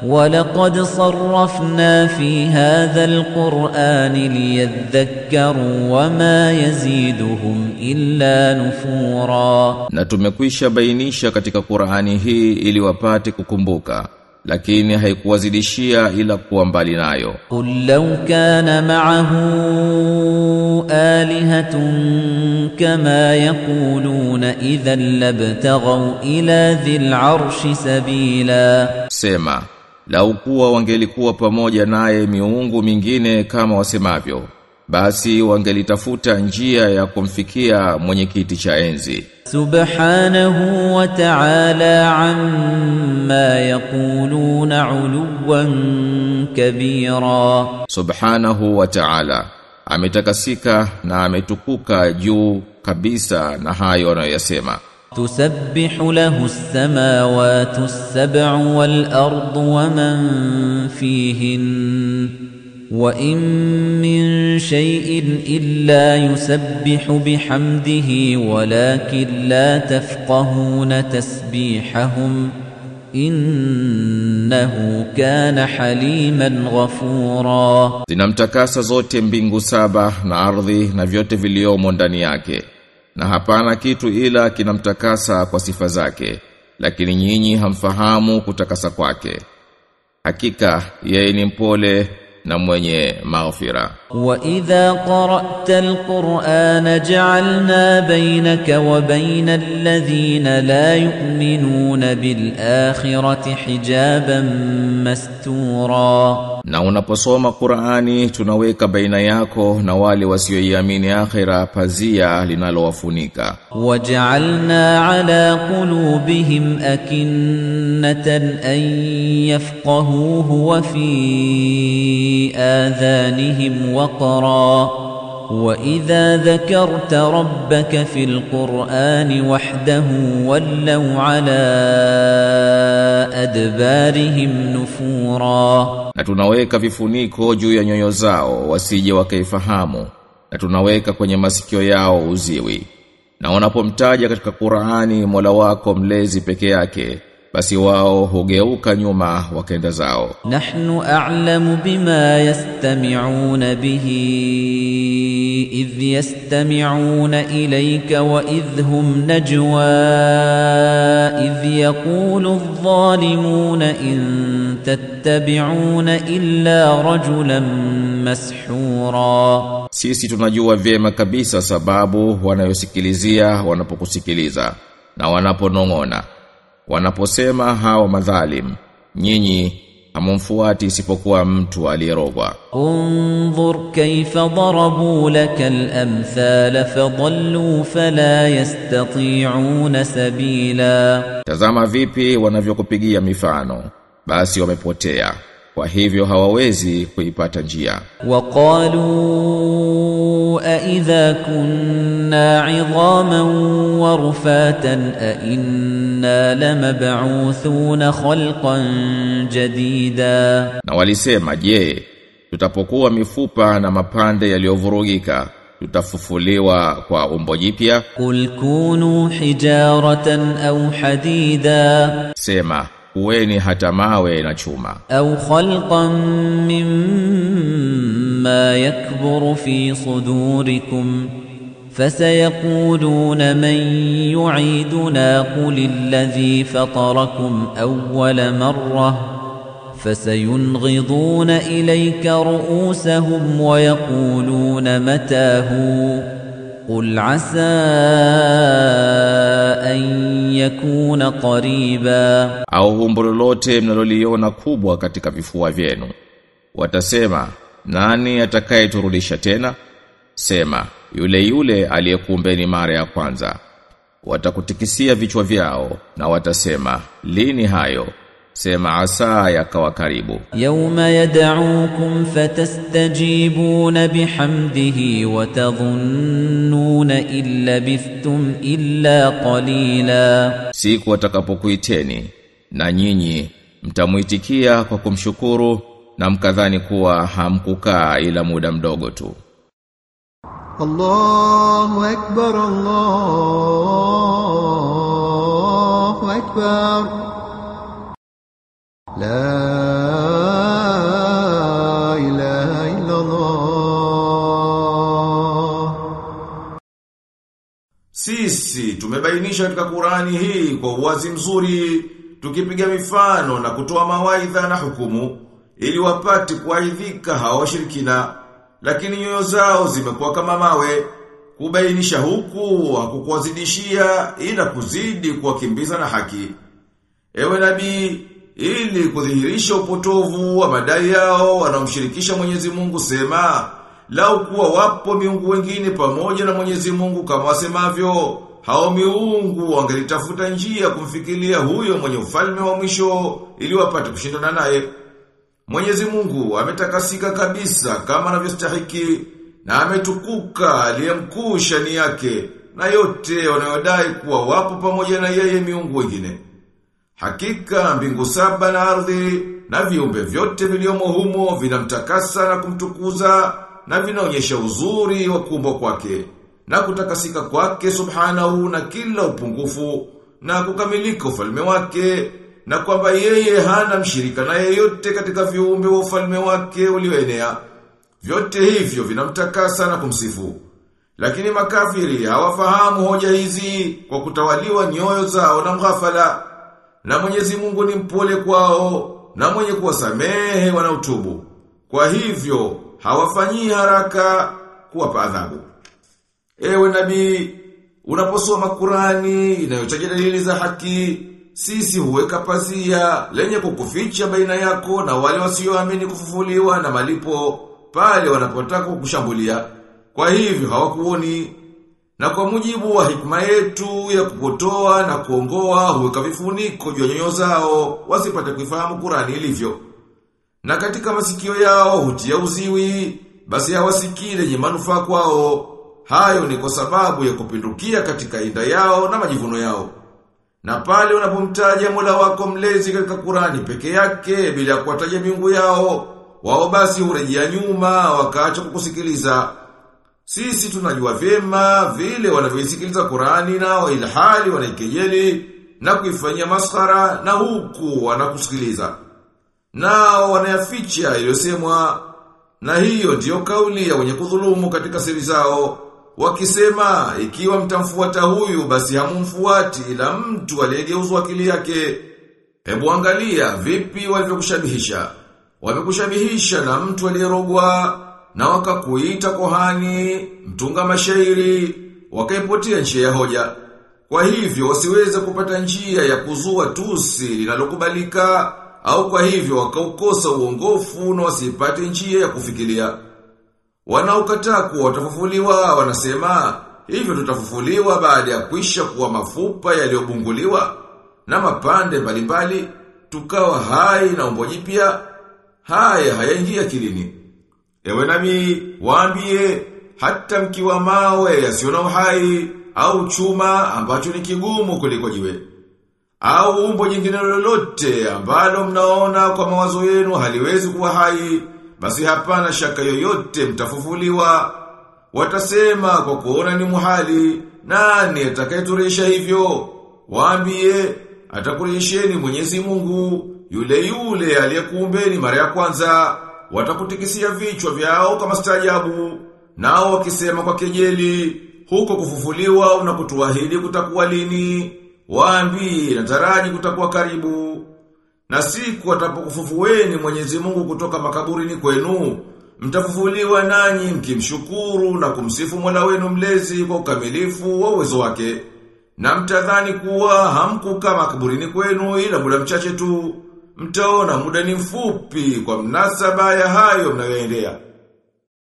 ولقد صرفنا في هذا القرآن ليذكروا وما يزيدهم إلا نفورا Na tumekwisha bainisha katika Qur'ani hii ili wapate kukumbuka lakini haikuwazidishia ila kuwa mbali nayo قل لو كان معه آلهة كما يقولون إذا لابتغوا إلى ذي العرش سبيلا Sema, lau kuwa wangelikuwa pamoja naye miungu mingine kama wasemavyo, basi wangelitafuta njia ya kumfikia mwenye kiti cha enzi. سبحانه وتعالى عما يقولون علوا كبيرا Subhanahu wa ta'ala, ametakasika na ametukuka juu kabisa na hayo anayoyasema. تسبح له السماوات السبع والأرض ومن فيهن وإن من شيء إلا يسبح بحمده ولكن لا تفقهون تسبيحهم إنه كان حليما غفورا Zinamtakasa zote mbingu saba na ardhi na vyote viliomo ndani yake. Na hapana kitu ila kinamtakasa kwa sifa zake, lakini nyinyi hamfahamu kutakasa kwake. Hakika yeye ni mpole na mwenye maghfira. وَإِذَا قَرَأْتَ الْقُرْآنَ جَعَلْنَا بَيْنَكَ وَبَيْنَ الَّذِينَ لَا يُؤْمِنُونَ بِالْآخِرَةِ حِجَابًا مَسْتُورًا Na unaposoma Qur'ani tunaweka baina yako na wale wasioiamini akhira pazia linalowafunika. وَجَعَلْنَا عَلَى قُلُوبِهِمْ أَكِنَّةً أَن يَفْقَهُوهُ وَفِي آذَانِهِمْ وَقْرًا وَإِذَا ذَكَرْتَ رَبَّكَ فِي الْقُرْآنِ وَحْدَهُ وَلَّوْا عَلَى أَدْبَارِهِمْ نُفُورًا Na tunaweka vifuniko juu ya nyoyo zao wasije wakaifahamu. Na tunaweka kwenye masikio yao uziwi. Na wanapomtaja katika Qur'ani Mola wako mlezi peke yake, basi wao hugeuka nyuma wakenda zao. نحن أعلم بما يستمعون به إذ يستمعون إليك وإذ هم نجوى إذ يقول الظالمون إن تتبعون إلا رجلا مسحورا Sisi tunajua vyema kabisa sababu wanayosikilizia wanapokusikiliza na wanaponong'ona. Wanaposema hao madhalim, nyinyi hamumfuati isipokuwa mtu aliyerogwa. انظر كيف ضربوا لك الأمثال فضلوا فلا يستطيعون سبيلا Tazama vipi wanavyokupigia mifano, basi wamepotea. Kwa hivyo hawawezi kuipata njia. وقالوا أإذا كنا عظاما ورفاتا أإنا لمبعوثون خلقا جديدا Na walisema, je, tutapokuwa mifupa na mapande yaliyovurugika, tutafufuliwa kwa umbo jipya? قل كونوا حجارة أو حديدا Sema, kuweni hata mawe na chuma. أو خلقا مما يكبر في صدوركم فسيقولون من يعيدنا قل الذي فطركم أول مرة فسينغضون إليك رؤوسهم ويقولون متاه قل عسى أن يكون قريباً au umbo lolote mnaloliona kubwa katika vifua vyenu. Watasema, nani atakayeturudisha tena? Sema, yule yule aliyekuumbeni mara ya kwanza. Watakutikisia vichwa vyao na watasema, lini hayo? Sema asa yakawa karibu. يوم يدعوكم فتستجيبون بحمده وتظنون إن لبثتم إلا قليلا Siku watakapokuiteni na nyinyi mtamuitikia kwa kumshukuru na mkadhani kuwa hamkukaa ila muda mdogo tu. الله أكبر الله أكبر لا sisi tumebainisha katika Qurani hii kwa uwazi mzuri, tukipiga mifano na kutoa mawaidha na hukumu, ili wapate kuaidhika hawa washirikina, lakini nyoyo zao zimekuwa kama mawe. Kubainisha huku hakukuwazidishia ila kuzidi kuwakimbiza na haki. Ewe nabii, ili kudhihirisha upotovu wa madai yao wanaomshirikisha Mwenyezi Mungu sema, lau kuwa wapo miungu wengine pamoja na Mwenyezi Mungu kama wasemavyo, hao miungu wangelitafuta njia kumfikiria huyo mwenye ufalme wa mwisho ili wapate kushindana naye. Mwenyezi Mungu ametakasika kabisa kama anavyostahiki na ametukuka aliyemkuu shani yake na yote wanayodai kuwa wapo pamoja na yeye miungu wengine. Hakika mbingu saba na ardhi na viumbe vyote viliomo humo vinamtakasa na kumtukuza na vinaonyesha uzuri wa kuumbwa kwake na kutakasika kwake subhanahu na kila upungufu na kukamilika ufalme wake na kwamba yeye hana mshirika na yeyote katika viumbe wa ufalme wake ulioenea. Vyote hivyo vinamtakasa na kumsifu. Lakini makafiri hawafahamu hoja hizi kwa kutawaliwa nyoyo zao na mghafala. Na Mwenyezi Mungu ni mpole kwao na mwenye kuwasamehe wanaotubu. Kwa hivyo hawafanyii haraka kuwapa adhabu. Ewe nabii, unaposoma Qurani inayotaja dalili za haki, sisi huweka pazia lenye kukuficha baina yako na wale wasioamini kufufuliwa na malipo pale wanapotaka kukushambulia. Kwa hivyo hawakuoni. Na kwa mujibu wa hikma yetu ya kupotoa na kuongoa huweka vifuniko juu ya nyoyo zao wasipate kuifahamu Qurani ilivyo. Na katika masikio yao hutia uziwi, basi hawasikii lenye manufaa kwao. Hayo ni kwa sababu ya kupindukia katika inda yao na majivuno yao. Na pale unapomtaja Mola wako mlezi katika Qurani peke yake bila kuwataja miungu yao, wao basi hurejea nyuma wakaacha kukusikiliza. Sisi tunajua vyema vile wanavyoisikiliza Qurani nao ilhali wanaikejeli na kuifanyia maskhara na huku wanakusikiliza. Nao wanayaficha iliyosemwa na hiyo ndiyo kauli ya wenye kudhulumu katika siri zao. Wakisema ikiwa mtamfuata huyu basi hamumfuati ila mtu aliyegeuzwa akili yake. Hebu angalia vipi walivyokushabihisha. Wamekushabihisha na mtu aliyerogwa na wakakuita kohani, mtunga mashairi, wakaipotea njia ya hoja. Kwa hivyo wasiweze kupata njia ya kuzua tusi linalokubalika au kwa hivyo wakaukosa uongofu na wasipate njia ya kufikiria. Wanaokataa kuwa watafufuliwa wanasema hivyo tutafufuliwa baada ya kwisha kuwa mafupa yaliyobunguliwa na mapande mbalimbali tukawa hai na umbo jipya haya hayaingia kilini. Ewe nami waambie hata mkiwa mawe yasiyo na uhai au chuma ambacho ni kigumu kuliko jiwe au umbo jingine lolote ambalo mnaona kwa mawazo yenu haliwezi kuwa hai basi hapana shaka yoyote mtafufuliwa watasema kwa kuona ni muhali nani atakayeturisha hivyo waambie atakurisheni Mwenyezi Mungu yule yule aliyekuumbeni mara ya kwanza watakutikisia vichwa vyao kama stajabu nao wakisema kwa kejeli huko kufufuliwa unakutuahidi kutakuwa lini waambi nataraji kutakuwa karibu na siku atapokufufueni Mwenyezi Mungu kutoka makaburini kwenu mtafufuliwa nanyi mkimshukuru na kumsifu Mola wenu mlezi kwa ukamilifu wa uwezo wake na mtadhani kuwa hamkukaa makaburini kwenu ila muda mchache tu mtaona muda ni mfupi kwa mnasaba ya hayo mnayoendea